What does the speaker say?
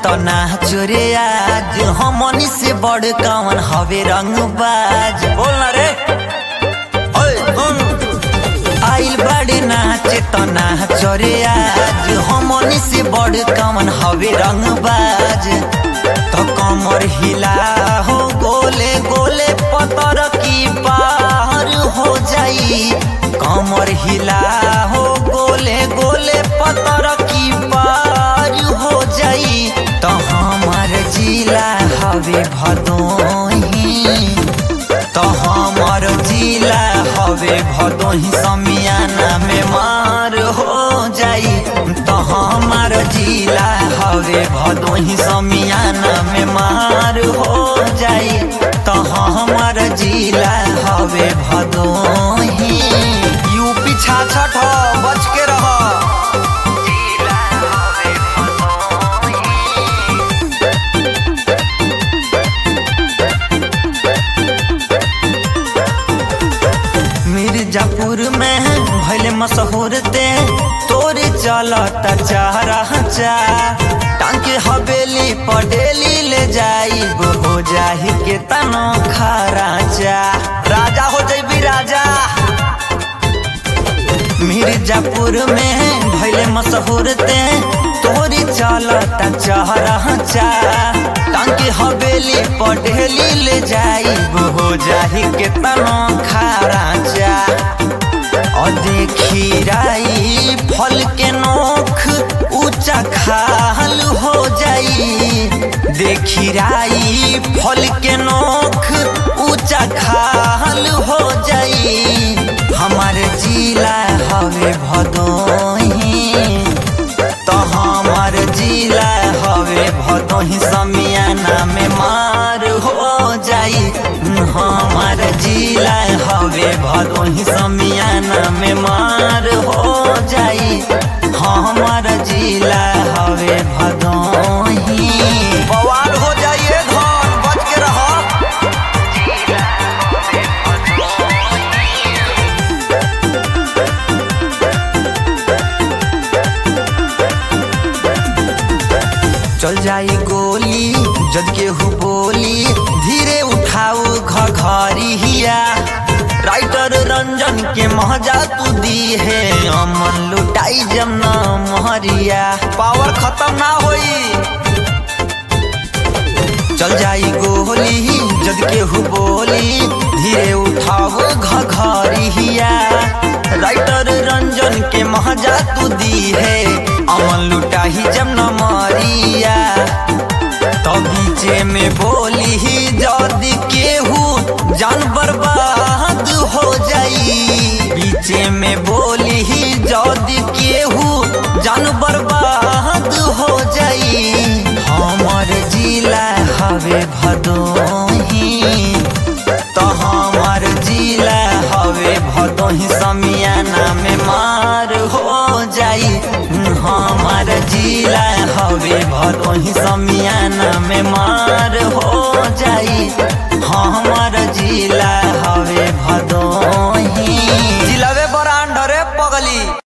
तो ना चोरे आज हमनी से बड़ कवन हवे रंगबाज बोल ना रे ओए सुन आइल बड़े नाचे तो ना चोरे आज हमनी से बड़ कवन हवे रंगबाज तो कमर हिला हो गोले गोले पतर की पार हो जाई कमर हिला हो गोले गोले पतर की पार हो जाई तो हमार जिला हवे भदोही तो हमार जिला हवे भदोही समियाना में मार हो जाई तो हमार जिला हवे भदोही समियाना में मार हो जाई तो हमार जिला हवे भदोही यूपी छाछठ ह, बच के रह जिला हवे भदोही मिर्जापुर में भैले मशहूर ते तोरे चलता चारा चा टांके हवेली पडेली ले जाई हो जाही के तनो खारा चा राजा हो जैबी राजा मिर्जापुर में भैले मशहूर ते तोरी चलता चहरा चा टांके हवेली पटेली ले जाई हो जाही केतनो खारा चा और देखी राई फल के नोख ऊंचा खाल हो जाई देखी राई फल के नोख ऊंचा खाल हो जाई हमारे जिला हवे भदोही तो हमार जिला हवे भदोही समियाना में मार हो जाई हमार जिला हवे भदोही समियाना में मार हो जाई हमार जिला हवे भदोही बवाल हो जाइए धन बच के रहो चल जाई गोली जद के हु बोली धीरे उठाऊ घघरी हिया राइटर रंजन के महजा तू दी है अमन लुटाई जमना महरिया पावर खत्म ना होई चल जाई गोली जद के हु बोली धीरे उठाओ घघरी हिया राइटर रंजन के महजा तू दी है अमन लुटाही जब न मरिया तो बीचे में बोली ही जद केहू जान बर्बाद हो जाई बीचे में बोली ही जद केहू जान बर्बाद हो जाई हमर जिला हवे भदोही तो हमार जिला हवे भदोही समियाना में मार हो जाई हमार जिला हवे भदोही समियाना में मार हो जाई हमार जिला हवे भदोही जिलावे बरांड रे पगली